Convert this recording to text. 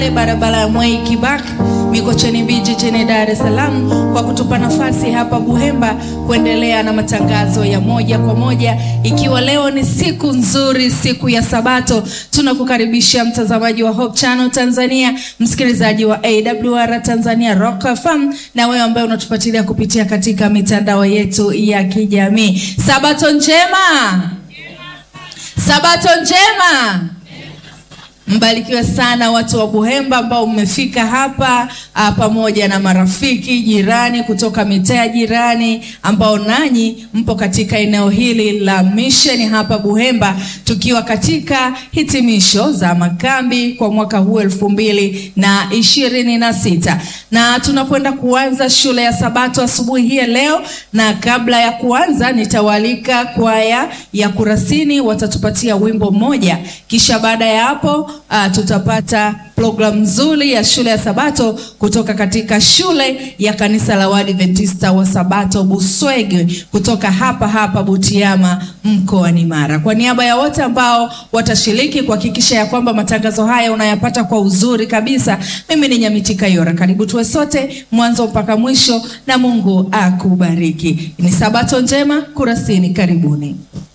barabara ya Mwai Kibaki Mikocheni B jijini Dar es Salaam kwa kutupa nafasi hapa Buhemba kuendelea na matangazo ya moja kwa moja, ikiwa leo ni siku nzuri, siku ya Sabato. Tunakukaribisha mtazamaji wa Hope Channel Tanzania, msikilizaji wa AWR Tanzania Rock FM, na wewe ambaye unatufuatilia kupitia katika mitandao yetu ya kijamii. Sabato njema, Sabato njema. Mbarikiwe sana watu wa Buhemba ambao mmefika hapa a, pamoja na marafiki jirani kutoka mitaa jirani ambao nanyi mpo katika eneo hili la mission hapa Buhemba, tukiwa katika hitimisho za makambi kwa mwaka huu elfu mbili na ishirini na sita na tunakwenda kuanza shule ya Sabato asubuhi hii ya leo, na kabla ya kuanza nitawaalika kwaya ya Kurasini watatupatia wimbo mmoja, kisha baada ya hapo Uh, tutapata programu nzuri ya shule ya Sabato kutoka katika shule ya kanisa la Waadventista wa Sabato Buswege kutoka hapa hapa Butiama mkoani Mara. Kwa niaba ya wote ambao watashiriki kuhakikisha ya kwamba matangazo haya unayapata kwa uzuri kabisa, mimi ni Nyamitika Yora. Karibu tuwe sote mwanzo mpaka mwisho, na Mungu akubariki. Ni Sabato njema Kurasini, karibuni.